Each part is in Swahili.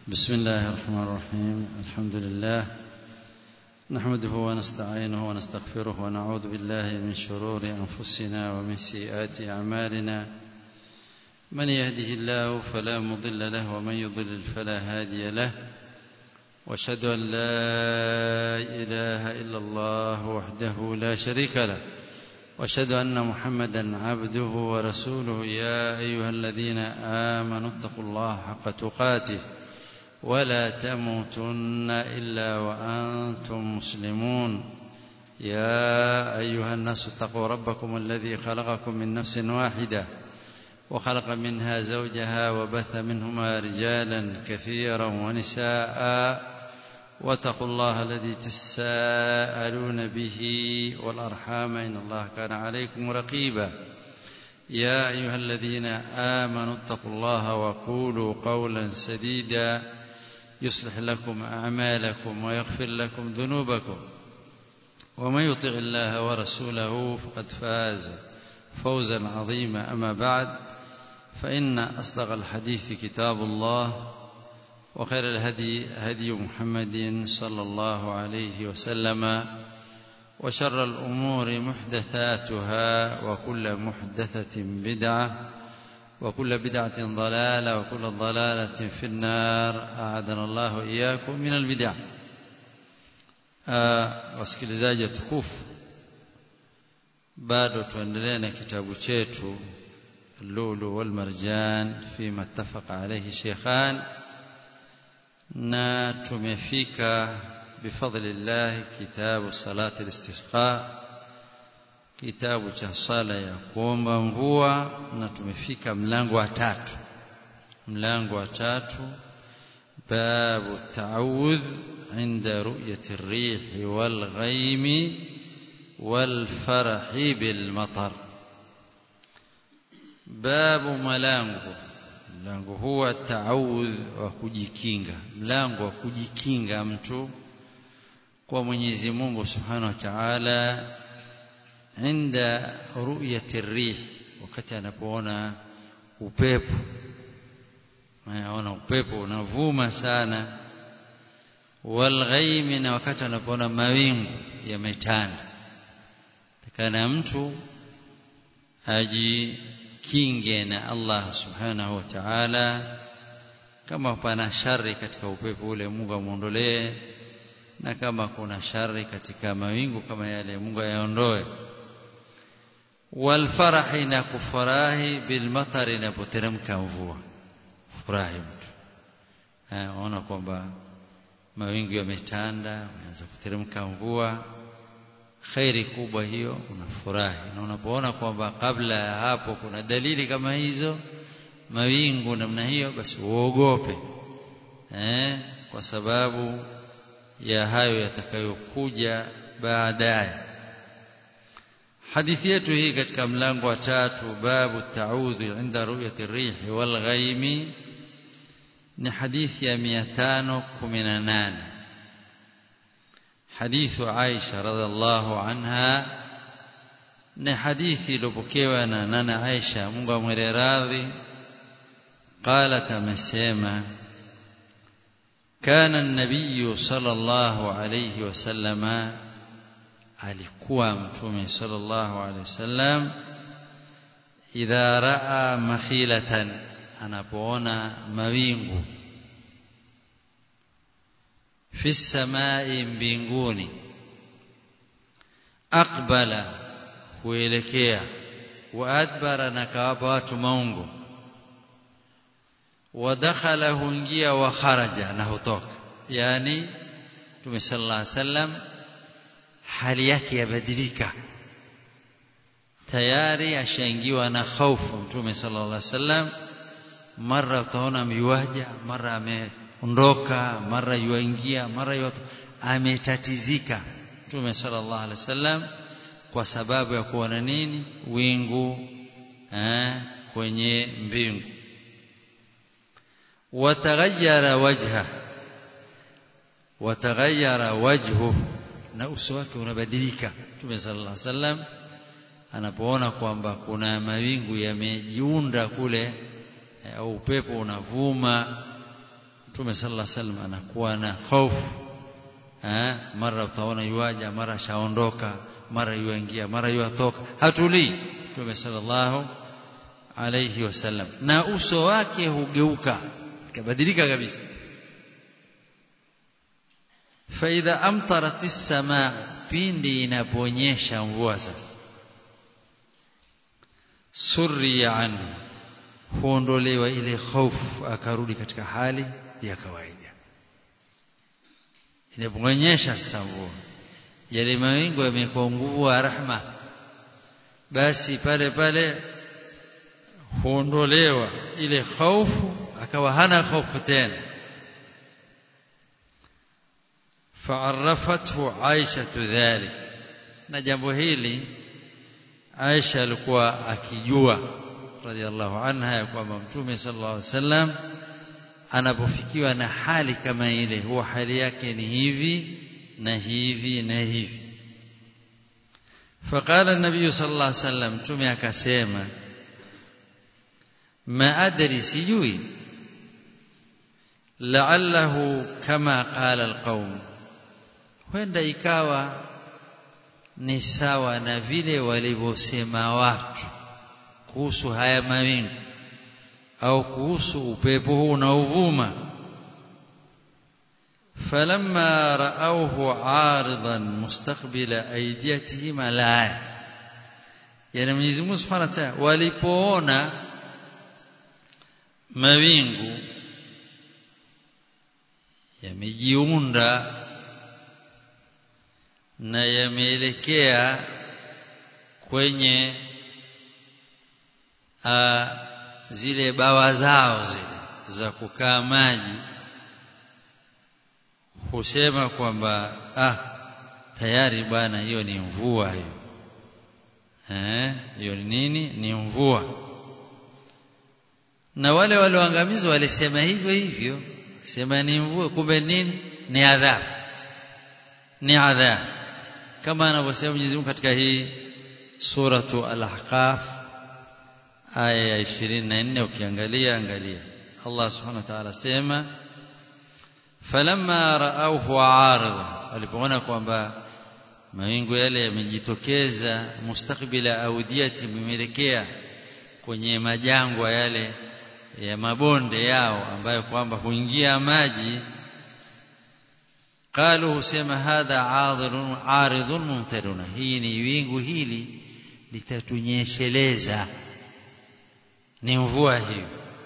بسم الله الرحمن الرحيم الحمد لله نحمده ونستعينه ونستغفره ونعوذ بالله من شرور أنفسنا ومن سيئات أعمالنا من يهده الله فلا مضل له ومن يضلل فلا هادي له واشهد أن لا إله إلا الله وحده لا شريك له واشهد أن محمدا عبده ورسوله يا أيها الذين آمنوا اتقوا الله حق تقاته ولا تموتن إلا وأنتم مسلمون يا أيها الناس اتقوا ربكم الذي خلقكم من نفس واحدة وخلق منها زوجها وبث منهما رجالا كثيرا ونساء واتقوا الله الذي تساءلون به والأرحام إن الله كان عليكم رقيبا يا أيها الذين آمنوا اتقوا الله وقولوا قولا سديدا يصلح لكم أعمالكم ويغفر لكم ذنوبكم ومن يطع الله ورسوله فقد فاز فوزا عظيما أما بعد فإن أصدق الحديث كتاب الله وخير الهدي هدي محمد صلى الله عليه وسلم وشر الأمور محدثاتها وكل محدثة بدعة وكل بدعة ضلالة وكل ضلالة في النار أعاذنا الله إياكم من البدع wasikilizaji tukufu bado tuendelee na kitabu chetu lulu wal marjan fima ittafaqa alayhi shaykhan na tumefika bifadlillah kitabu salati al-istisqa kitabu cha sala ya kuomba mvua na tumefika mlango wa tatu mlango wa tatu babu ta'awudh inda ru'yati ar-rih wal ghaym wal farah bil matar babu malango mlango huwa ta'awudh wa kujikinga mlango wa kujikinga mtu kwa Mwenyezi Mungu Subhanahu wa Ta'ala inda ru'yati rih wakati anapoona upepo anaona upepo unavuma sana wal ghaimi na wakati anapoona mawingu yametanda takana mtu ajikinge na Allah subhanahu wa ta'ala kama pana shari katika upepo ule Mungu amuondolee na kama kuna shari katika mawingu kama yale Mungu ayaondoe walfarahi na kufurahi bilmatari inapoteremka mvua furahi mtu ona kwamba mawingu yametanda unaanza kuteremka mvua khairi kubwa hiyo unafurahi na unapoona kwamba kabla ya hapo kuna dalili kama hizo mawingu namna hiyo basi uogope eh kwa sababu ya hayo yatakayokuja baadaye hadithi yetu hii katika mlango wa tatu babu ta'udhu inda ru'yati ar-rih wal ghaimi ni hadithi ya 518 hadithu Aisha radhiallahu anha ni hadithi iliyopokewa na nana Aisha Mungu amwele radhi قالت amesema كان النبي صلى الله عليه وسلم alikuwa mtume sallallahu alaihi wasallam idha raa makhilatan anapoona mawingu fi samai mbinguni aqbala huelekea wa adbara na kawapa watu maungo wadakhala huingia wa kharaja na hutoka yani mtume sallallahu alaihi wasallam hali yake yabadilika tayari ashaingiwa na hofu mtume sallallahu alaihi wasallam mara utaona miwaja mara ameondoka mara yuingia mara yote ametatizika mtume sallallahu alaihi wasallam kwa sababu ya kuona nini wingu eh, kwenye mbingu wataghayyara wajha wataghayyara wajhuhu na uso wake unabadilika Mtume sallallahu alaihi wasallam anapoona kwamba kuna mawingu yamejiunda kule au upepo unavuma Mtume sallallahu alaihi wasallam anakuwa na hofu eh mara utaona yuaja mara shaondoka mara yuingia mara yuatoka hatulii Mtume sallallahu alayhi wasallam na uso wake hugeuka kabadilika kabisa faidha amtarat as-samaa pindi inaponyesha mvua sasa surriya anhu huondolewa ile hofu akarudi katika hali ya kawaida inaponyesha sasa mvua yale mawingu yamekuwa nguvu wa rahma basi pale pale huondolewa ile hofu akawa hana hofu tena فعرفته عائشة ذلك na jambo hili Aisha alikuwa akijua radhiallahu anha ya kwamba Mtume sallallahu alaihi wasallam anapofikiwa na hali kama ile huwa hali yake ni hivi na hivi na hivi فقال النبي صلى الله عليه وسلم Mtume akasema ma adri sijui la'allahu kama qala alqaum huenda ikawa ni sawa na vile walivyosema watu kuhusu haya mawingu au kuhusu upepo huu unaovuma falamma ra'awhu 'aridan mustaqbila aydiyatihim la yani Mwenyezi Mungu Subhanahu wa Ta'ala walipoona mawingu yamejiunda na yameelekea kwenye a, zile bawa zao zile za kukaa maji husema kwamba ah tayari bwana hiyo ni mvua hiyo eh hiyo ni nini ni mvua na wale walioangamizwa walisema hivyo hivyo sema ni mvua kumbe nini ni adhabu ni adhabu kama anavyosema Mwenyezi Mungu katika hii suratu al-ahqaf aya ya 24 ukiangalia angalia Allah subhanahu wa ta'ala sema falamma ra'awhu 'arida walipoona kwamba mawingu yale yamejitokeza mustakbila audiyati mimelekea kwenye majangwa yale ya mabonde yao ambayo kwamba huingia maji qalu husema hadha 'aridun 'aridun mumtaruna hii ni wingu hili litatunyesheleza ni mvua hiyo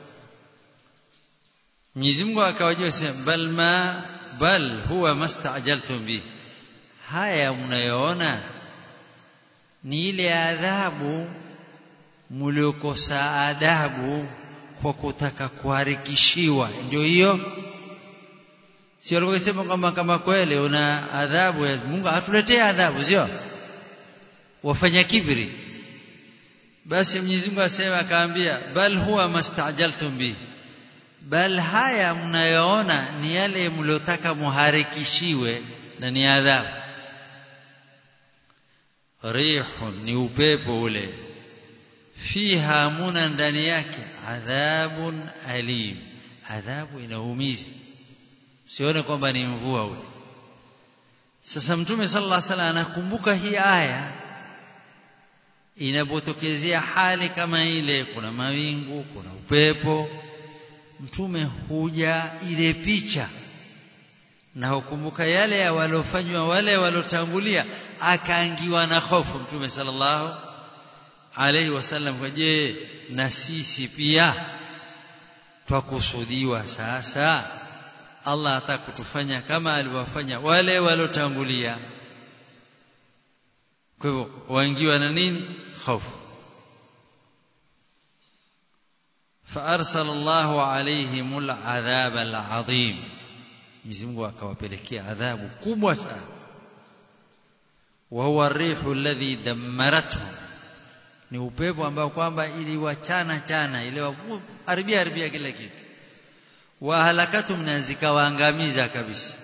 Mwenyezi Mungu akawajia sema bal ma bal huwa mastajaltum bi haya mnayoona ni ile adhabu mliokosa adabu kwa kutaka kuharikishiwa ndio hiyo sio alivyosema kwamba kama kweli una adhabu ya Mungu atuletee adhabu sio wafanya kibri basi Mwenyezi Mungu asema akaambia bal huwa mastajaltum bi bal haya mnayoona ni yale mliotaka muharikishiwe na ni adhabu rihun ni upepo ule fiha muna ndani yake adhabun alim adhabu inaumiza sione kwamba ni mvua ule sasa mtume sallallahu alaihi wasallam anakumbuka hii aya inapotokezea hali kama ile kuna mawingu kuna upepo mtume huja ile picha na hukumbuka yale ya walofanywa wale walotangulia akaangiwa na hofu mtume sallallahu alaihi wasallam kwa je na sisi pia twakusudiwa sasa Allah atakutufanya kama aliwafanya wale walotangulia kwa hivyo waingiwa na nini hofu فارسل الله عليهم العذاب العظيم Mwenyezi Mungu akawapelekea adhabu kubwa sana wa huwa rihu alladhi dammarathu ni upepo ambao kwamba iliwachana chana ile haribia haribia kila kitu wa halakatum na zikawaangamiza kabisa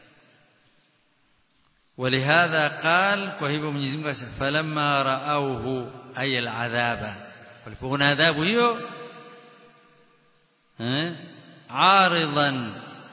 ولهذا قال kwa hivyo Mwenyezi Mungu asema falamma raauhu ay al'adhaba walipoona adhabu hiyo eh aridan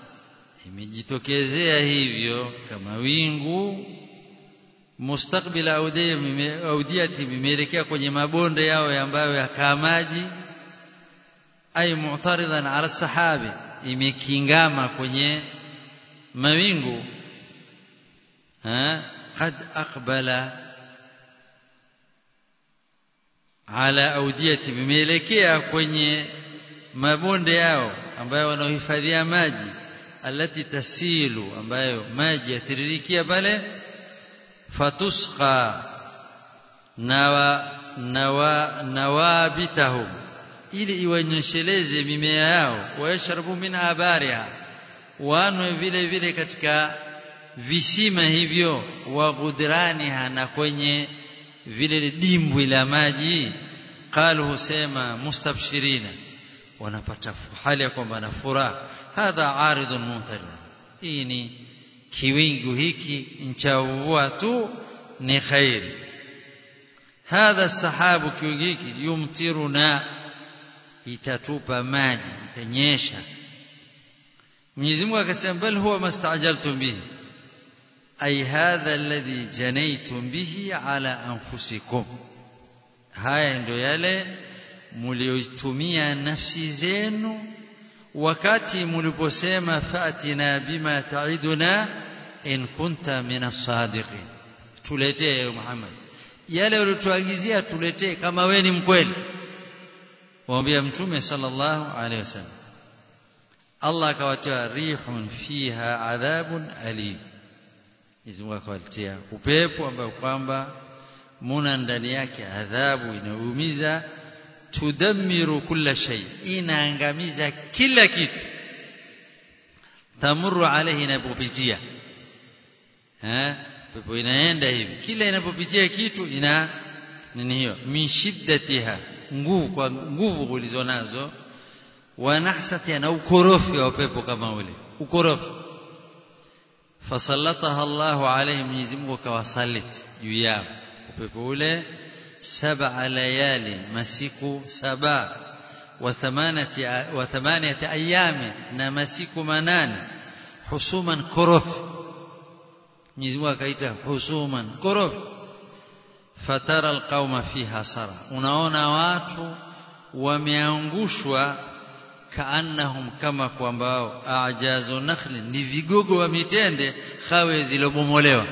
imejitokezea hivyo kama wingu mustakbila audiyati vimeelekea kwenye mabonde yao ambayo yakaa maji ay mu'taridan ala sahabi imekingama kwenye mawingu ha qad aqbala ala audiyati vimeelekea kwenye mabonde yao ambayo wanaohifadhia maji alati tasilu ambayo maji yatiririkia pale fatusqa nawa nawa nawabitahum ili iwanyesheleze mimea yao wayashrabu minha bariha wanwe vile vile katika visima hivyo wa gudraniha na kwenye vile dimbwi la maji qalu husema mustabshirina wanapata hali ya kwamba na furaha hadha aridun mumtarid hii ni kiwingu hiki nchauvua tu ni khairi hadha sahabu kiwingu hiki yumtiruna itatupa maji itanyesha Mwenyezi Mungu akasema bal huwa mastajaltum bihi ay hadha alladhi janaytum bihi ala anfusikum haya ndio yale mliotumia nafsi zenu wakati mliposema fatina bima taiduna in kunta min as-sadiqin tuletee Muhammad yale ulituagizia tuletee kama we ni mkweli waambia mtume sallallahu alaihi wasallam Allah akawatia rihun fiha adhabun alim Mwenyezi Mungu akawaletea upepo ambao kwamba muna ndani yake adhabu inaumiza tudammiru kulla shay inaangamiza kila kitu tamuru alaihi inapopitia eh pepo inaenda hivi kila inapopitia kitu ina nini hiyo min shiddatiha nguvu kwa nguvu ulizonazo wa nahsati na ukorofi wa pepo kama ule ukorofi fasallataha Allahu alayhi Mwenyezi Mungu kawasalit juu yao upepo ule saba layali masiku saba wa thamanati wa thamaniyati ayami na masiku manane husuman korofi Mwenyezi Mungu akaita husuman korofi fatara alqauma fiha sara unaona watu wameangushwa kaannahum kama kwamba ajazu nakhli ni vigogo wa mitende khawe zilobomolewa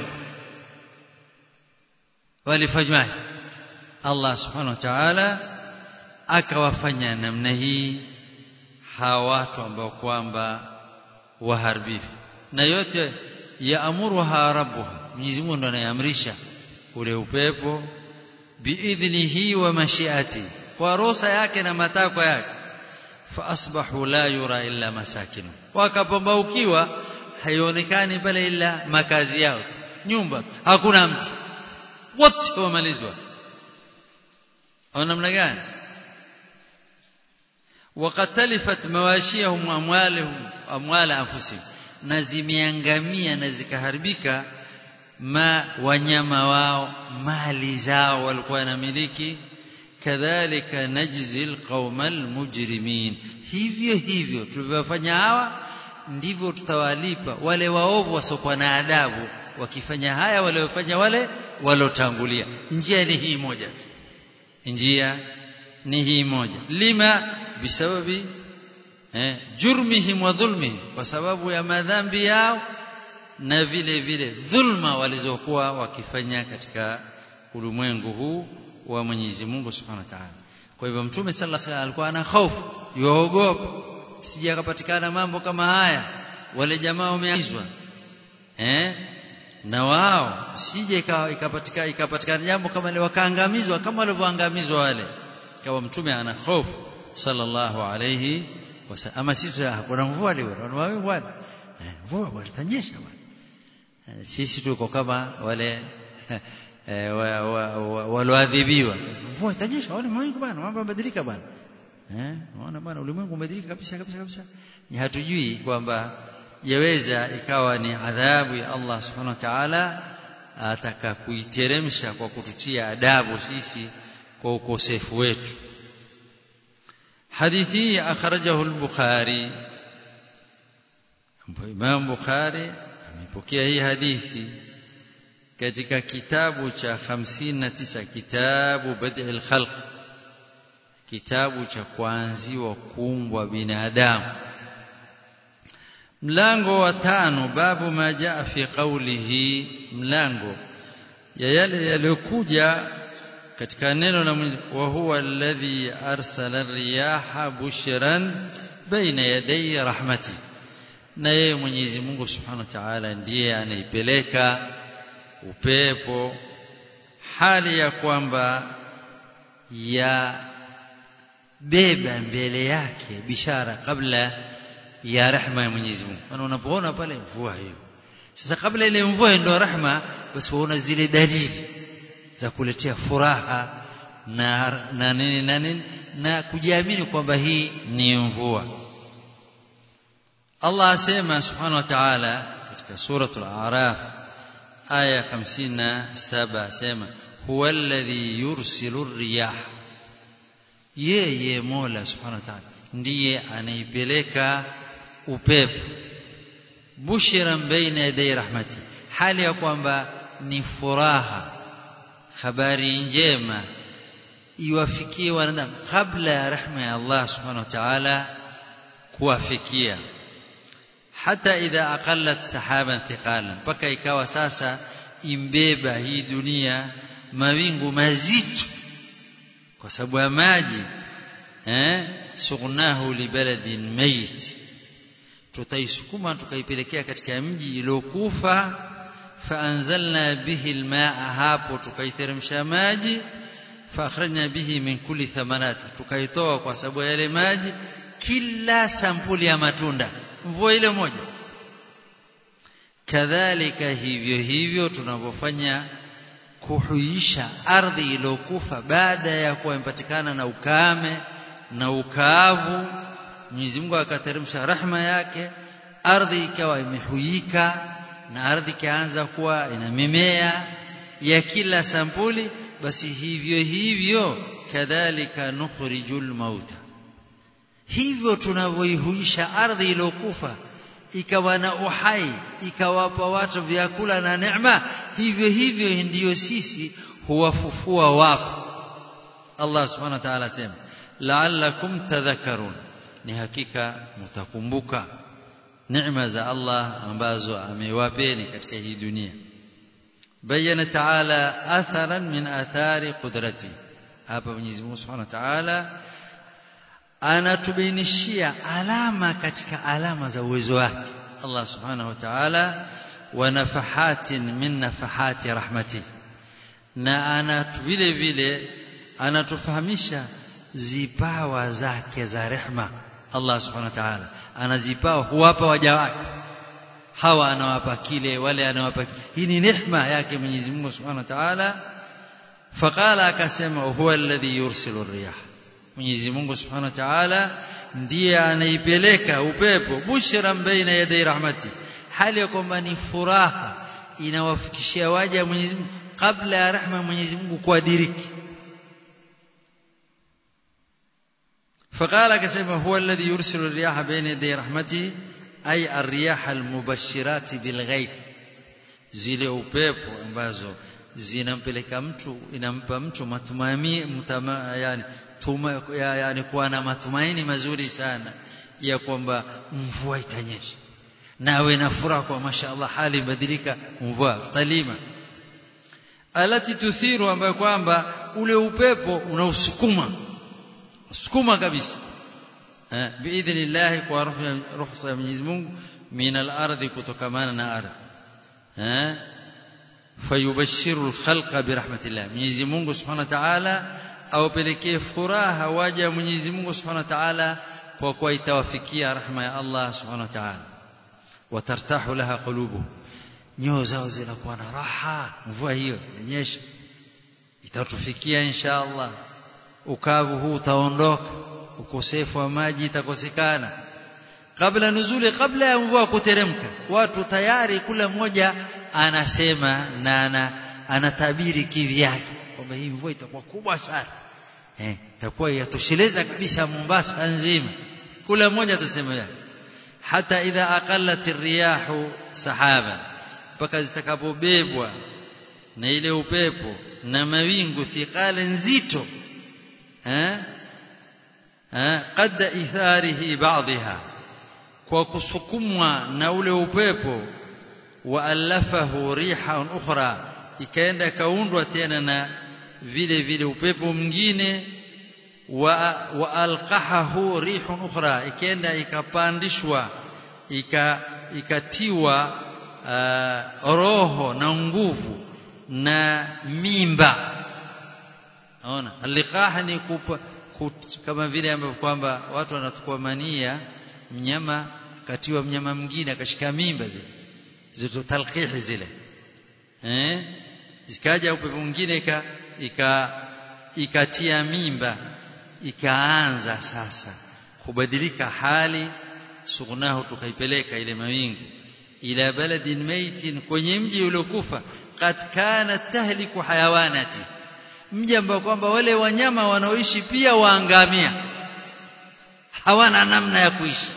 walifanywa Allah subhanahu wa ta'ala akawafanya namna hii hawa watu ambao kwamba waharibifu na yote yaamuruha rabbuha Mwenyezi Mungu ndo anayeamrisha ule upepo biidhnihi wa mashiati kwa ruhusa yake na matakwa yake faasbahu la yura illa masakinu wakapambaukiwa haionekani pale ila makazi yao nyumba hakuna mtu wote wamalizwa au namna gani وقد تلفت مواشيهم واموالهم اموال انفسهم na zimeangamia na zikaharibika ma wanyama wao mali zao walikuwa wanamiliki kadhalika najzi alqauma almujrimin hivyo hivyo tulivyofanya hawa ndivyo tutawalipa wale waovu wasiokuwa na adabu wakifanya haya waliofanya wale walotangulia njia ni hii moja njia ni hii moja lima bisababi eh, jurmihim wa dhulmihim kwa sababu ya madhambi yao na vile vile dhulma walizokuwa wakifanya katika ulimwengu huu wa Mwenyezi Mungu Subhanahu wa Ta'ala. Kwa hivyo Mtume sallallahu alaihi wasallam alikuwa ana hofu, yuogopa sije akapatikana mambo kama haya, wale jamaa wameagizwa eh, na wao sije ikapatikana ikapatikana jambo kama ile wakaangamizwa kama walivyoangamizwa wale. Kwa Mtume ana hofu sallallahu alaihi wasallam. Ama sisi hakuna mvua leo, na bwana mvua bwana tanyesha bwana. Sisi tuko kama wale walioadhibiwa mvua itanyesha wale mawingu bwana mambo yamebadilika bwana eh unaona bwana ulimwengu umebadilika kabisa kabisa kabisa ni hatujui kwamba yaweza ikawa ni adhabu ya Allah subhanahu wa ta'ala ataka kuiteremsha kwa kututia adabu sisi kwa ukosefu wetu hadithi akhrajahu al-bukhari Imam Bukhari amepokea hii hadithi katika kitabu cha 59 kitabu Bad'il Khalq kitabu cha kuanziwa kuumbwa binadamu mlango wa tano babu ma jaa fi qawlihi mlango ya yale yaliyokuja katika neno la Mwenyezi wa huwa alladhi arsala riyaha bushran baina yaday rahmati na yeye Mwenyezi Mungu Subhanahu wa Ta'ala ndiye anaipeleka upepo hali ya kwamba ya beba mbele yake bishara kabla ya rehma ya Mwenyezi Mungu maana unapoona pale mvua hiyo sasa kabla ile mvua ndio rehma basi waona zile dalili za kuletea furaha na na nini na nini na kujiamini kwamba hii ni mvua Allah asema subhanahu wa ta'ala katika suratul a'raf aya 57 asema huwa alladhi yursilu riyah yeye Mola subhanahu wa ta'ala ndiye anaipeleka upepo bushiran baina yaday rahmati hali ya kwamba ni furaha habari njema iwafikie wanadamu kabla ya rahma ya Allah subhanahu wa ta'ala kuwafikia hata idha aqallat sahaban thiqalan mpaka ikawa sasa imbeba hii dunia mawingu mazito kwa sababu ya maji eh sughnahu libaladin mayit tutaisukuma tukaipelekea katika mji iliokufa faanzalna bihi almaa hapo tukaiteremsha maji faakhrajna bihi min kulli thamarati tukaitoa kwa sababu ya yale maji kila sampuli ya matunda mvua ile moja kadhalika hivyo hivyo tunavyofanya kuhuisha ardhi iliyokufa baada ya kuwa imepatikana na ukame na ukaavu Mwenyezi Mungu akateremsha rahma yake ardhi ikawa imehuika na ardhi ikaanza kuwa ina mimea ya kila sampuli basi hivyo hivyo kadhalika nukhrijul mauta hivyo tunavyoihuisha ardhi iliyokufa ikawa na uhai ikawapa watu vyakula na neema hivyo hivyo ndiyo sisi huwafufua wafu Allah subhanahu wa ta'ala sema la'allakum tadhakkarun ni hakika mtakumbuka neema za Allah ambazo amewapeni katika hii dunia bayana ta'ala atharan min athari qudrati hapa Mwenyezi Mungu Subhanahu wa Ta'ala anatubainishia alama katika alama za uwezo wake Allah Subhanahu wa Ta'ala wa nafahatin min nafahati rahmati na ana vile vile anatufahamisha zipawa zake za rehma Allah Subhanahu wa Ta'ala anazipawa huwapa waja wake hawa anawapa kile wale anawapa hii ni rehma yake Mwenyezi Mungu Subhanahu wa Ta'ala faqala akasema huwa alladhi yursilu riyah Mwenyezi Mungu Subhanahu wa Ta'ala ndiye anaipeleka upepo bushran baina yaday rahmati hali ya kwamba ni furaha inawafikishia waja Mwenyezi Mungu kabla ya rahma Mwenyezi Mungu kuadiriki فقال كسمه هو الذي يرسل الرياح بين يدي رحمته أي الرياح المبشرات بالغيب zile upepo ambazo zinampeleka mtu inampa mtu matumaini mtama, yani tuma, ya, yani kuwa na matumaini mazuri sana ya kwamba mvua itanyesha nawe na furaha kwa mashaallah hali ibadilika mvua salima alati tuthiru ambayo kwamba ule upepo unausukuma sukuma kabisa eh biidhnillah kwa ruhusa ya Mwenyezi Mungu min al-ardhi kutokamana na ardhi eh fayubashiru al-khalqa birahmatillah Mwenyezi Mungu Subhanahu wa Ta'ala awapelekee furaha waja Mwenyezi Mungu Subhanahu wa Ta'ala kwa kuwa itawafikia rahma ya Allah Subhanahu wa Ta'ala watartahu laha qulubu nyoyo zao zinakuwa na raha mvua hiyo yenyesha itatufikia insha Allah ukavu huu utaondoka ukosefu wa maji itakosekana kabla nuzuli kabla ya mvua kuteremka watu tayari kula mmoja anasema na ana, anatabiri kivyake kwamba hii mvua itakuwa kubwa sana eh itakuwa yatosheleza kabisa Mombasa nzima kula mmoja atasema yake hata idha aqallat ar-riyahu sahaban mpaka zitakapobebwa na ile upepo na mawingu thiqala nzito eh eh qadda itharihi ba'dha kwa kusukumwa na ule upepo waalafahu rihan ukhra ikaenda kaundwa tena na vile vile upepo mwingine wa waalqahahu rihun ukhra ikaenda ikapandishwa ika ikatiwa uh, roho na nguvu na mimba naona liqah ni kupa, kut, kama vile ambavyo kwamba watu wanachukua mania mnyama katiwa mnyama mwingine akashika mimba zile zito talqihi zile eh ikaja upepo mwingine ika, ika ikatia mimba ikaanza sasa kubadilika hali sugnahu tukaipeleka ile mawingu ila baladin maitin kwenye mji uliokufa qad kanat tahliku hayawanati mji ambao kwamba wale wanyama wanaoishi pia waangamia hawana namna ya kuishi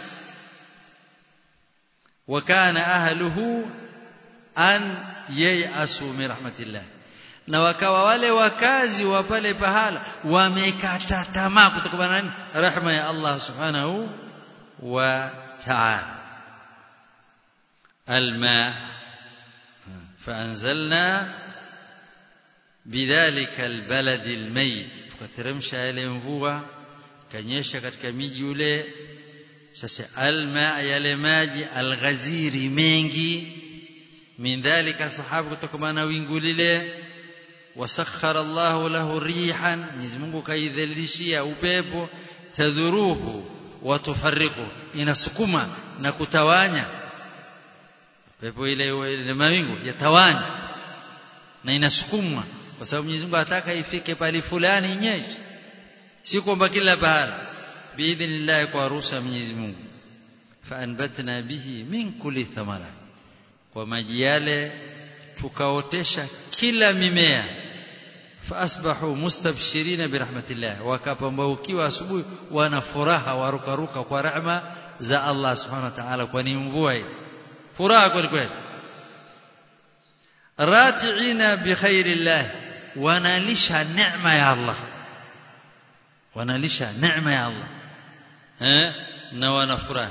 wakana ahluhu an yayasu min rahmatillah na wakawa wale wakazi wa pale pahala wamekata tamaa kutokana na rehema ya Allah subhanahu wa ta'ala الماء فأنزلنا بذلك البلد الميت tukateremsha yale mvua kanyesha katika miji ule sasa alma yale maji alghaziri mengi min dhalika sahabu kutokana na wingu lile wasakhara Allahu lahu rihan Mwenyezi Mungu kaidhalilishia upepo tadhuruhu wa tufarriqu inasukuma na kutawanya pepo ile ile mawingu yatawanya na inasukumwa kwa sababu Mwenyezi Mungu ataka ifike pale fulani inyeshe si kwamba kila pahala biidhnillah kwa ruhusa Mwenyezi Mungu faanbatna bihi min kulli thamara kwa maji yale tukaotesha kila mimea faasbahu mustabshirina birahmatillah wakapambaukiwa asubuhi wana furaha warukaruka kwa rehema za Allah subhanahu wa ta'ala kwani mvua hii furaha kweli kweli ratiina bikhairillah wanalisha neema ya Allah wanalisha neema ya Allah eh na wanafurahi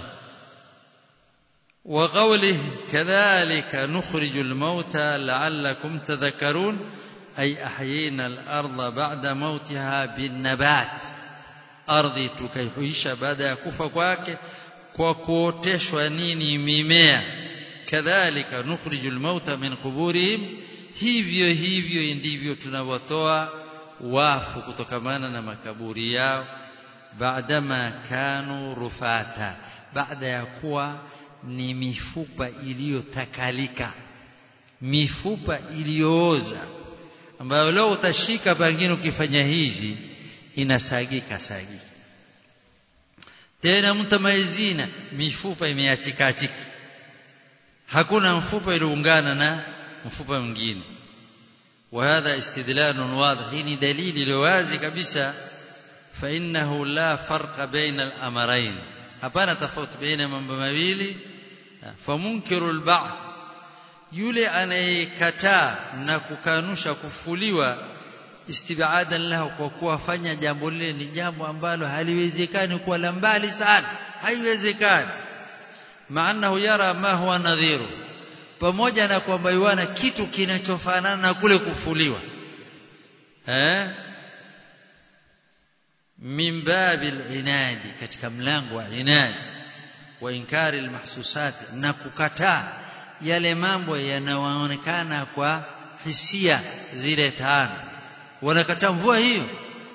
وقوله كذلك نخرج الموتى لعلكم تذكرون أي أحيينا الأرض بعد موتها بالنبات أرضي تكيحيش بعد كفا kwake kwa kuoteshwa nini mimea kadhalika nukhriju almauta min quburihim hivyo hivyo ndivyo tunawatoa wafu kutokamana na makaburi yao baadama kanu rufata baada ya kuwa ni mifupa iliyotakalika mifupa iliyooza ambayo leo utashika pengine ukifanya hivi inasagika sagika tena mtamaizina mifupa imeachika achika hakuna mfupa iliungana na mfupa mwingine وهذا استدلال واضح هي دليل لوازي kabisa فانه لا فرق بين الامرين hapana tofauti baina mambo mawili famunkiru alba'th yule anayekataa na kukanusha kufuliwa istibadan lahu kwa kuwafanya jambo lile ni jambo ambalo haliwezekani kuwa la mbali sana haiwezekani maanahu yara ma huwa nadhiru pamoja na kwamba yuana kitu kinachofanana na kule kufuliwa eh min babil inadi katika mlango wa inadi wa inkari almahsusat na kukataa yale mambo yanayoonekana kwa hisia zile tano wanakataa mvua hiyo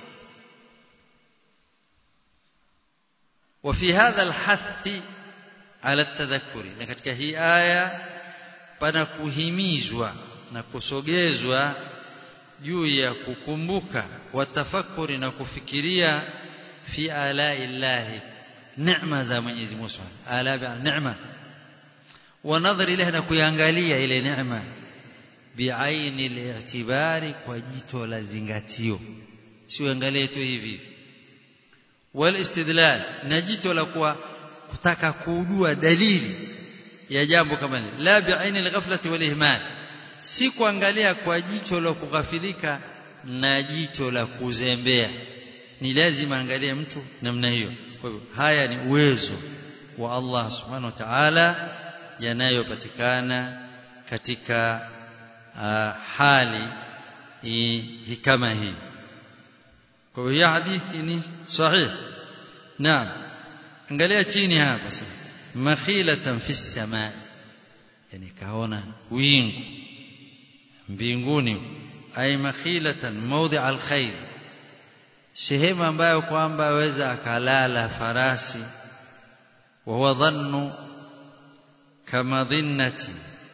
وفي هذا الحث على التذكر na katika hii aya pana kuhimizwa na kusogezwa juu ya kukumbuka watafakuri na kufikiria fi ala illahi neema za Mwenyezi Mungu ala bi neema wa nadhari ilahi na kuangalia ile neema biaini al-i'tibari kwa jito la zingatio siangalie tu hivi wal istidlal na jito la kuwa kutaka kujua dalili ya jambo kama hili la bi'aini al-ghaflati wal ihmal si kuangalia kwa jicho la kughafilika na jicho la kuzembea ni lazima angalie mtu namna hiyo kwa hivyo haya ni uwezo wa Allah subhanahu wa ta'ala yanayopatikana katika uh, hali hii kama hii kwa hiyo hadithi ni sahih naam angalia chini hapa sasa makhilatan fi samaa yani kaona wingu mbinguni ay makhilatan mawdi' alkhair sehemu ambayo kwamba aweza akalala farasi wa huwa dhannu kama dhinnati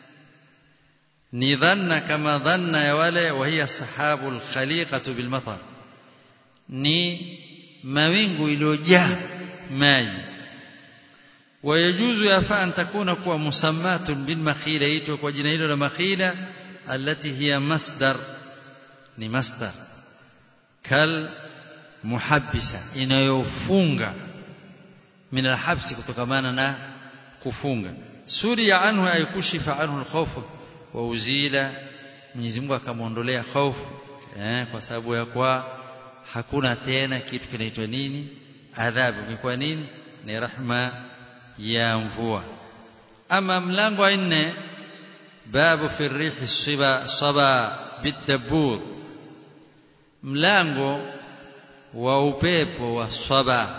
ni dhanna kama dhanna ya wale wa hiya sahabu alkhaliqatu bilmatar ni mawingu iliyojaa maji ويجوز يفا أن تكون كوا مسمات بالمخيلة يتوك وجنيل المخيلة التي هي مصدر ni masdar kal muhabbisa inayofunga min alhabsi kutokamana na kufunga suri ya anhu ay kushifa anhu alkhawf wa uzila Mwenyezi Mungu akamwondolea hofu eh, kwa sababu ya kwa hakuna tena kitu kinaitwa nini adhabu ni kwa nini ni rahma ya mvua ama mlango wa nne babu fi rihi siba saba bidabur mlango wa upepo wa saba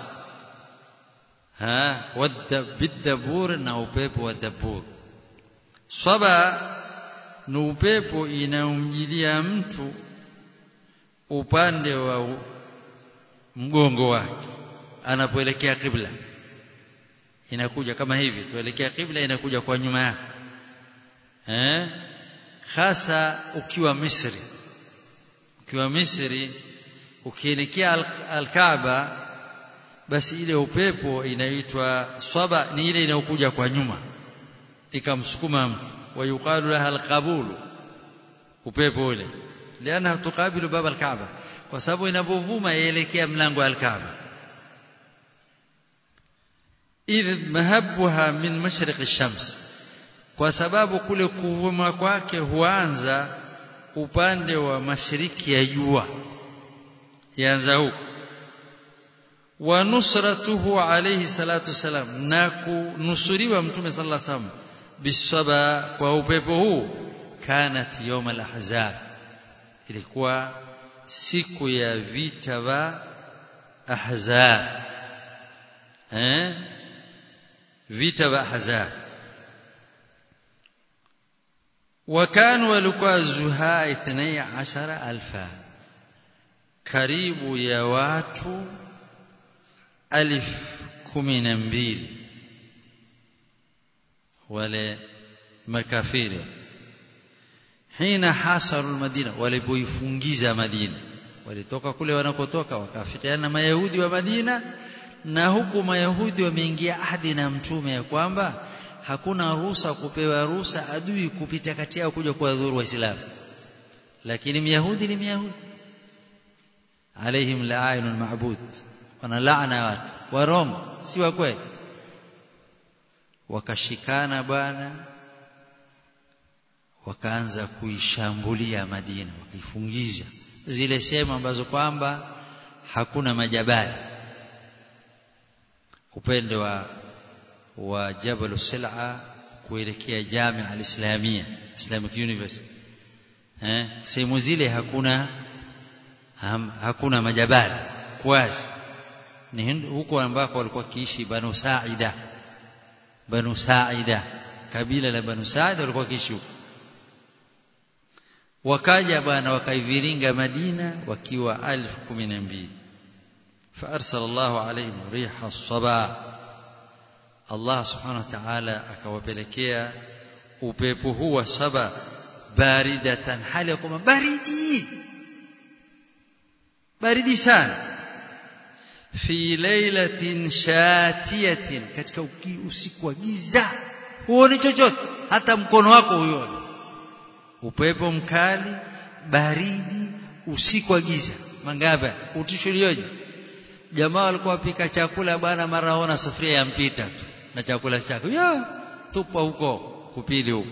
ha bidabur na upepo wa dabur saba ni upepo inaumjilia mtu upande wa mgongo wake anapoelekea kibla inakuja kama hivi tuelekea kibla inakuja kwa nyuma yake eh hasa ukiwa Misri ukiwa Misri ukielekea al-Kaaba basi ile upepo inaitwa swaba ni ile inayokuja kwa nyuma ikamsukuma mtu wayuqalu laha al-qabulu upepo ule liana tukabilu baba al-Kaaba kwa sababu inapovuma yaelekea mlango wa al-Kaaba idh mahabbuha min mashriq ash-shams kwa sababu kule kuvuma kwake huanza upande wa mashariki ya jua yaanza huko wa nusratuhu alayhi salatu wasalam na kunusuriwa mtume sallallahu alayhi wasallam bisaba kwa upepo huu kanat yawm al-ahzab ilikuwa siku ya vita va ahzab eh vita vya ahzab وكانوا walikuwa zuha 12000 karibu ya watu alif kumi na mbili wale makafiri hina hasaru almadina walipoifungiza madina walitoka kule wanakotoka wakafikiana na mayahudi wa madina na huku mayahudi wameingia ahadi na mtume ya kwamba hakuna ruhusa kupewa ruhusa adui kupita kati yao kuja kuwadhuru waislamu lakini myahudi ni myahudi alaihim la'inul ma'bud wana laana watu warongo si wa kweli wakashikana bwana wakaanza kuishambulia Madina wakaifungiza zile sehemu ambazo kwamba hakuna majabali upande wa wa Jabal Sil'a kuelekea Jamia al-Islamia Islamic University eh sehemu zile hakuna ham, hakuna majabali kwasi ni huko ambako walikuwa kiishi Banu Saida Banu Saida kabila la Banu Saida walikuwa kiishi huko wakaja bwana wakaiviringa Madina wakiwa alfu kumi na mbili فارسل الله عليهم ريح الصبا Allah subhanahu wa ta'ala akawapelekea upepo huu wa saba baridatan hali ya kwamba baridi baridi sana fi lailatin shatiyatin katika usiku wa giza huoni chochote hata mkono wako huoni upepo mkali baridi usiku wa giza mangaba utishulioje jamaa walikuwa wapika chakula bwana mara ona sufuria ya mpita tu na chakula chako ya tupa huko kupili huko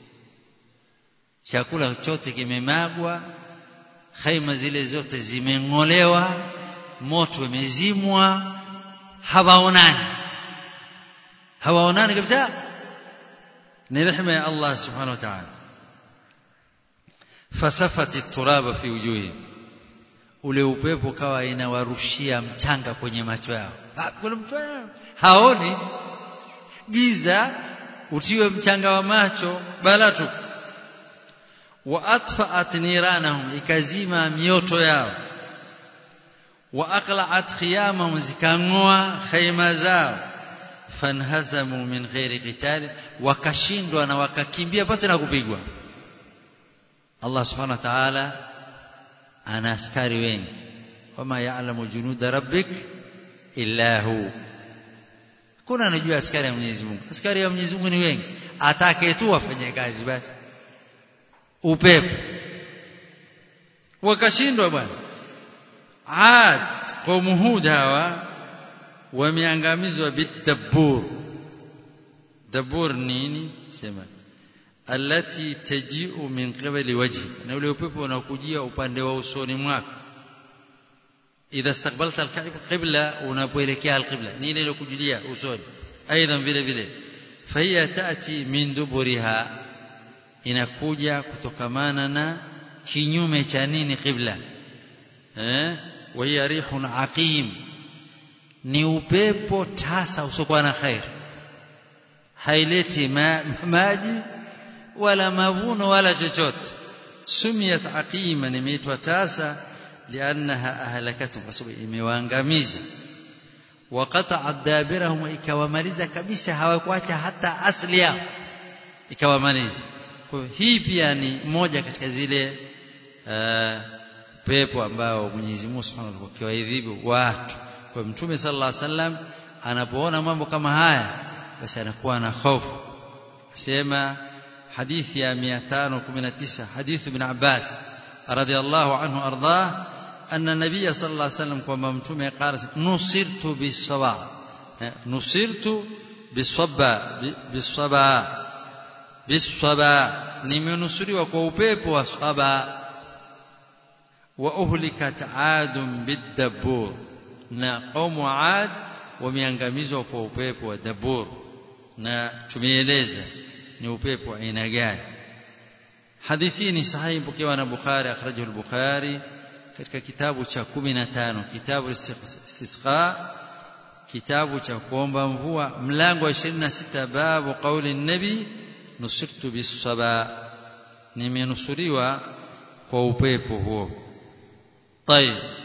chakula chote kimemagwa khaima zile zote zimeng'olewa moto umezimwa hawaonani hawaonani kabisa ni rehema ya Allah subhanahu wa ta'ala fasafati turaba fi wujuhi ule upepo kawa inawarushia mchanga kwenye macho yao kuna mtu haoni giza utiwe mchanga wa macho bala tu wa atfa'at niranahum ikazima mioto yao wa aqla'at khiyamahum zikangoa khayma zao fanhazamu min ghairi qital wakashindwa na wakakimbia pasi na kupigwa Allah subhanahu wa ta'ala ana askari wengi wama ya'lamu junuda rabbik illa hu kuna anajua askari ya Mwenyezi Mungu askari ya Mwenyezi Mungu ni wengi atake tu afanye kazi basi upepo wakashindwa bwana Ad qaumu Hud hawa wameangamizwa bidabur dabur nini sema allati taji'u min qibali wajhi na ule upepo unakujia upande wa usoni mwako idha istaqbalta alqibla unapoelekea alqibla ni ile inakujulia usoni aidha vile vile fahiya taati min duburiha inakuja kutokamana na kinyume cha nini qibla eh wa hiya rihun aqim ni upepo tasa usiokuwa na khair haileti ma, maji wala mavuno wala chochote sumiyat aqima imeitwa tasa liannaha ahlakatuhum kwa sababu imewaangamiza waqata'at dabirahum ikawamaliza kabisa hawakuacha hata asli yao ikawamaliza kwa hii pia ni moja katika zile uh, pepo ambao Mwenyezi Mungu Subhanahu wa Ta'ala akiwaadhibu watu kwa Mtume sallallahu alaihi wasallam anapoona mambo kama haya basi anakuwa na hofu sema hadithi ya 519 hadithi ibn Abbas radiyallahu anhu ardah anna nabiy sallallahu alaihi wasallam kwamba mtume qala nusirtu bisaba nusirtu bisaba bisaba bisaba nimenusuriwa kwa upepo wa saba wa uhlikat adun bidabur na qaumu ad wameangamizwa kwa upepo wa dabur na tumeeleza ni upepo aina gani hadithi ni sahihi pokewa na Bukhari akhrajahu al-Bukhari katika kitabu cha 15 kitabu istisqa kitabu cha kuomba mvua mlango wa 26 babu qauli nabi nusirtu bisaba nimenusuriwa kwa upepo huo طيب